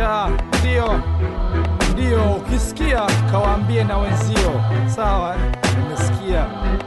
ya ndio ndio, ukisikia kawaambie na wenzio, sawa? eh? Nimesikia.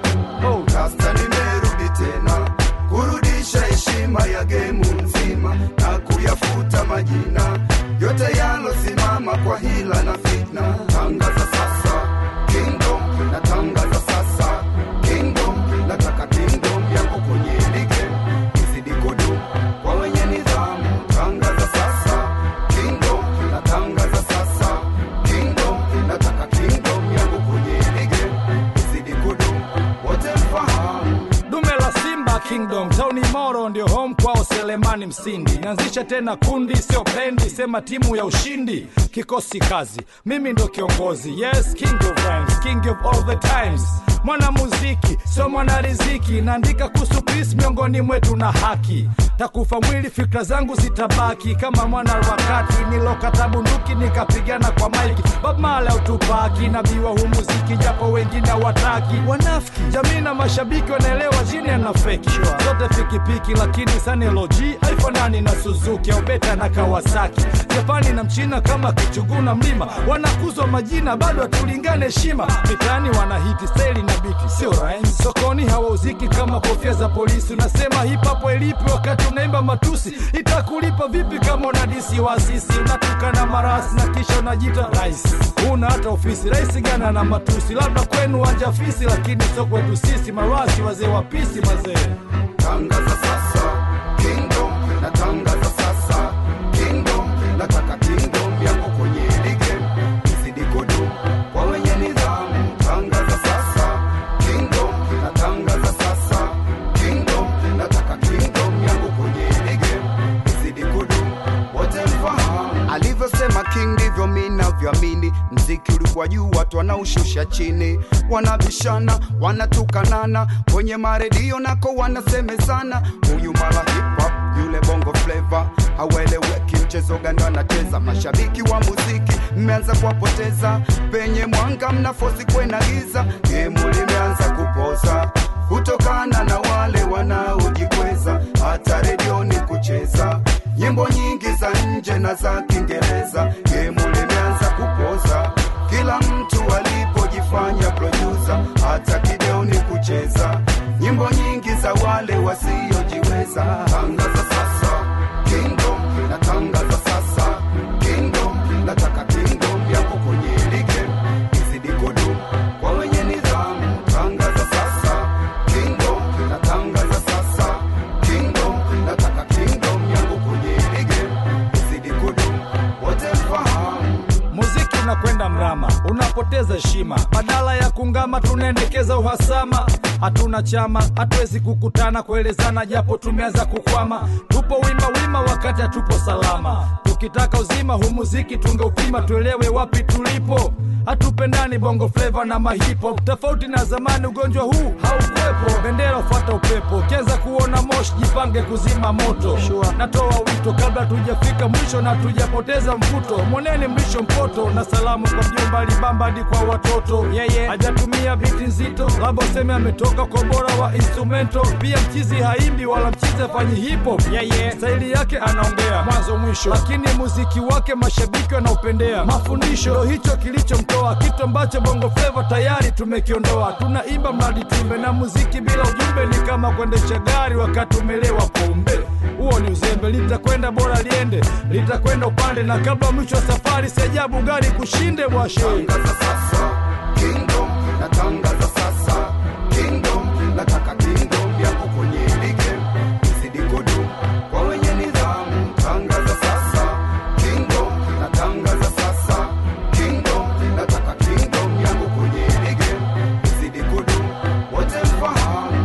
Oh, Sasa nimerudi tena kurudisha heshima ya gemu nzima na kuyafuta majina yote yalosimama kwa hila na fitna. Tangaza sasa kingdom, na tangaza sasa kingdom, nataka kingdom yako kwenye lige izidi kudu kwa wenye nidhamu. Tangaza sasa kingdom, na tangaza sasa kingdom, nataka kingdom yako kwenye lige izidi kudu wote mfahamu dume la Simba Kingdom tauni Moro ndio home kwao Selemani Msindi. Nianzisha tena kundi, sio bendi, sema timu ya ushindi, kikosi kazi, mimi ndo kiongozi. Yes, king of rhymes, king of all the times mwana muziki sio mwana riziki, naandika kuhusu peace miongoni mwetu na haki. Takufa mwili, fikra zangu zitabaki kama mwana wakati nilokata bunduki nikapigana kwa maiki. Bob Marley au Tupac, nabii wa huu muziki, japo wengine hawataki. Wanafiki jamii na mashabiki wanaelewa jini na feki zote fikipiki, lakini saneloji haifanani na Suzuki au Beta na Kawasaki. Japani na Mchina kama kichuguu na mlima, wanakuzwa majina bado hatulingane heshima. Mitaani wanahiti staili na biti, sio rhymes. Sokoni hawauziki kama kofia za polisi. Unasema hip hop elipi wakati unaimba matusi, itakulipa vipi kama unadisi wasisi? Unatukana marasi na kisha unajita rais, una hata ofisi. Rais gana na matusi, labda kwenu wanja fisi, lakini sio kwetu sisi marasi, wazee wa pisi mazee. Tangaza sasa kingdom, na tangaza sasa kingdom, nataka kingdom yako kwenye lige izidi kudu kwa wenye nidhamu. Tangaza sasa kingdom, na tangaza sasa kingdom, nataka kingdom yako kwenye lige izidi kudu wote mfahamu. Alivyosema king ndivyo mi navyoamini. Mziki ulikuwa juu, watu wanaushusha chini, wanabishana, wanatukanana kwenye maredio nako wanasemezana, huyu mara hip hop, yule bongo flava, haueleweki mchezo gani wanacheza. Mashabiki wa muziki mmeanza kuwapoteza, penye mwanga mnafosi kwena giza, gemu limeanza kupoza kutokana na wale wanaojikweza, hata redioni kucheza nyimbo nyingi za nje na za Kiingereza. Gemu limeanza kupoza, kila mtu alipojifanya producer, hata kideoni kucheza nyimbo nyingi za wale wasiojiweza. Tangaza sasa kingdom, na tangaza sasa kingdom, nataka kingdom yako kwenye lige izidi kudu kwa wenye nidhamu. Tangaza sasa kingdom, na tangaza sasa kingdom, nataka kingdom yangu kwenye lige izidi kudu wote mfahamu. Muziki unakwenda mrama, unapoteza heshima. Badala ya kungama, tunaendekeza uhasama. Hatuna chama, hatuwezi kukutana kuelezana, japo tumeanza kukwama. Tupo wima wima, wakati hatupo salama. Tukitaka uzima huu muziki tungeupima, tuelewe wapi tulipo. Hatupendani bongo flava na mahipo, tofauti na zamani. Ugonjwa huu haukuwepo, bendera ufuata upepo. Ukianza kuona moshi, jipange kuzima moto. Natoa wito kabla tujafika mwisho na tujapoteza mvuto. Mwaneni mlisho mpoto na salamu kwa mjomba Alibamba hadi kwa watoto. Yeye hajatumia biti nzito, labda useme ametoka kwa bora wa instrumento. Pia mchizi haimbi wala mchizi afanyi hip hop. Yeye staili yake anaongea mwanzo mwisho, lakini muziki wake mashabiki wanaupendea. Mafundisho ndo hicho kilichomtoa, kitu ambacho bongo flava tayari tumekiondoa. Tunaimba mradi tumbe, na muziki bila ujumbe ni kama kuendesha gari wakati umelewa pombe. Huo ni uzembe, litakwenda bora liende, litakwenda upande, na kabla mwisho wa safari, si ajabu gari kushinde bwashe. Tangaza sasa kingdom, na tangaza sasa kingdom, nataka kingdom yako kwenye lige izidi kudu kwa wenye nidhamu. Tangaza sasa kingdom, na tangaza sasa kingdom, nataka kingdom yako kwenye lige izidi kudu wote mfahamu.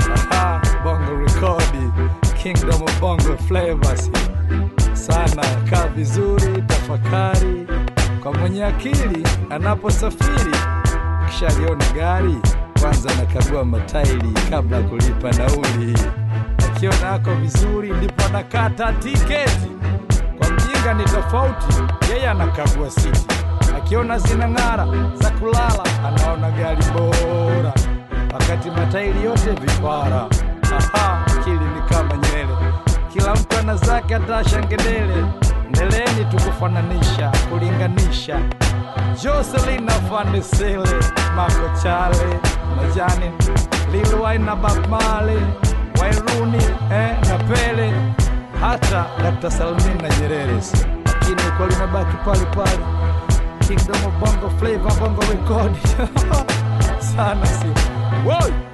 Ah, bongo rekodi kingdom of bongo flavors sana kaa vizuri tafakari kwa mwenye akili anaposafiri kisha aliona gari kwanza anakagua matairi kabla ya kulipa nauli akiona ako vizuri ndipo anakata tiketi kwa mjinga ni tofauti yeye anakagua siti akiona zinang'ara za kulala anaona gari bora wakati matairi yote vipara. Aha, akili ni kama nywele, kila mtu ana zake, hata shangedele ndeleeni tukufananisha kulinganisha Jocelyn Afandisele, Marco Chale, Majani, Lil Wayne na Bob Marley, Wairuni eh, na Pele, hata Dr. Salmin na Nyerere, lakini ukweli unabaki pale pale. Kingdom of Bongo Flava, Bongo Record sana si Woi!